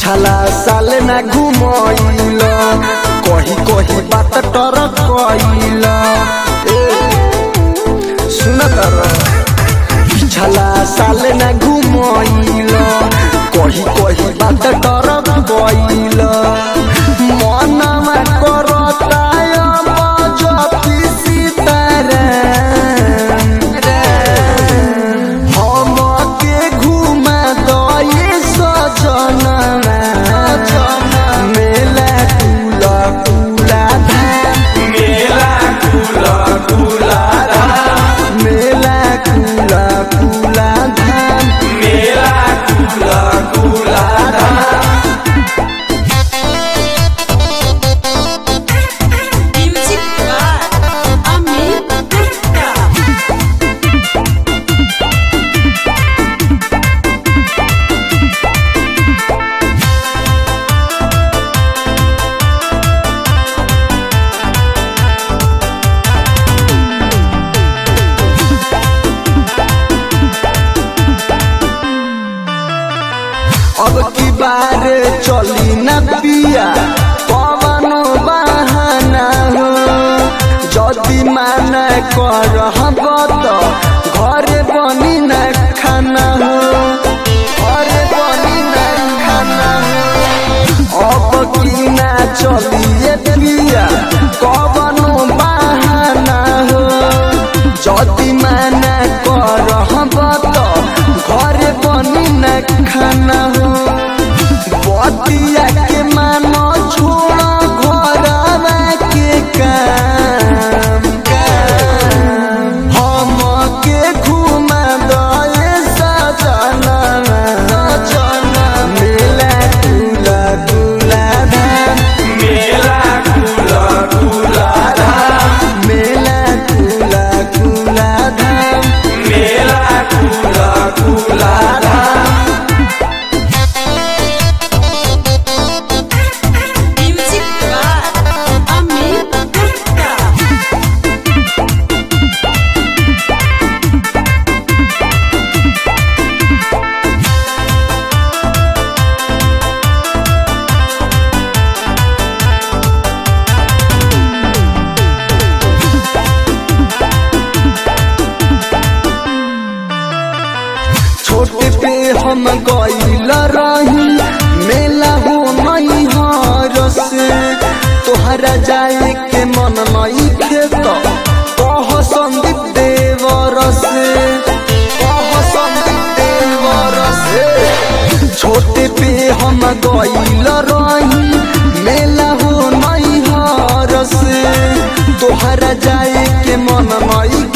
पिछला साल ना घुमैल कही कही बात टर कैल सुन तर पिछला साल ना घुमैल कही कही बात टर कैल मनमा करता बजती सीताराम हमके घुमा दये सजना मेला कुला कुला धाम मेला कुला कुला धाम मेला कुला कुला धाम मेला कुला कुला धाम Music by Amit Gupta. अब की बार चली न पिया पवन बहाना हो जदि मान कर तो घरे बनी न खाना हो घरे बनी न खाना हो अब की ना चलिए पिया पवन बहाना हो जदि मान कर तो घरे बनी न खाना हो बतिया के मानो छोड़ा घरवा के काम हम के घुमा दए सजना मेला कुला कुला धाम मेला कुला कुला धाम मेला कुला कुला धाम मेला कुला कुला धाम Music by Amit Gupta. छोटे पे हम गईल रही मेला हो मई हर से तोहरा जाए के मन मई खेत कह संदीप देवर से कह संदीप देवर से छोटे पे हम गईल रही मेला हो मई हर से तोहरा जाए के मन मई